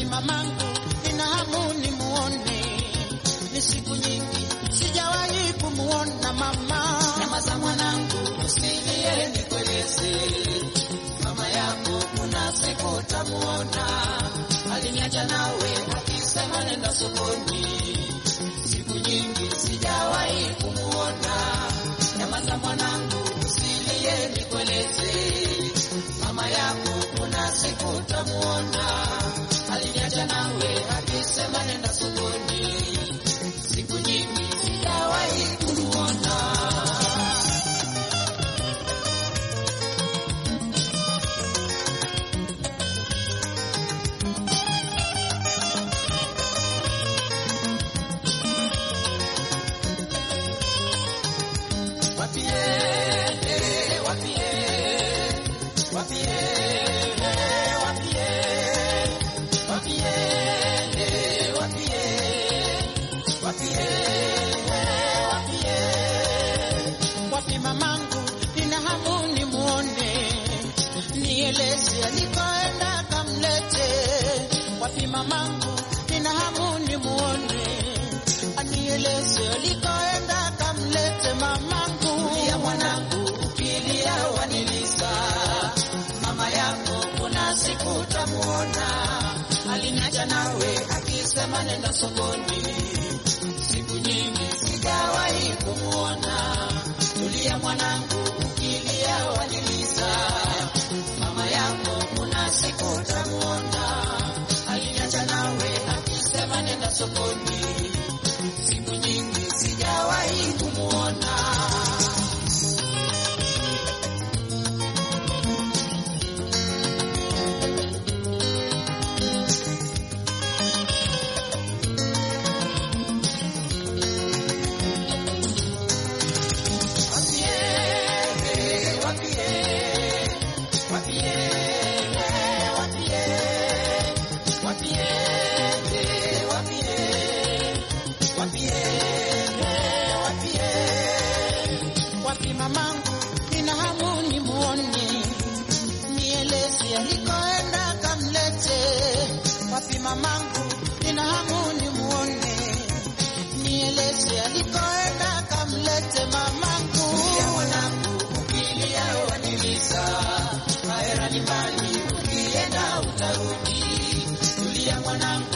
mamangu, nina hamu nimuone, ni siku nyingi sijawahi kumuona mama. Nyamaza mwanangu, usilie nikueleze. Mama yako kuna siku utamuona. Aliniacha nawe akisema nenda sokoni. Siku nyingi sijawahi kumuona. Nyamaza mwanangu, usilie nikueleze. Mama yako kuna siku utamuona. Aliniacha nawe akisema nenda sokoni. Siku nyingi sijawahi kumuona. Wapiende, wapiende, wapiende, wapiende, wapiende, wapiende, wapiende, wapiende. Wapi mamangu, nina hamu nimuone, nieleze alikoenda kamlete. Wapi mamangu, nina hamu nimuone, anieleze alikoenda kamlete mamangu. Ukilia mwanangu, ukilia waniliza. Mama yako kuna siku utamuona. Aliniacha nawe akisema nenda sokoni. Siku nyingi sijawahi kumuona. Tulia mwanangu, ukilia waniliza. Mama yako kuna siku utamuona. Aliniacha nawe akisema nenda sokoni. Siku nyingi sijawahi kumuona. Wapi mamangu, nina hamu nimuone, nieleze alikoenda kamlete. Wapi mamangu, nina hamu nimuone, nieleze alikoenda kamlete mamangu. Ukilia waniliza, mahera ni mbali, ukienda utarudi. Tulia mwanangu,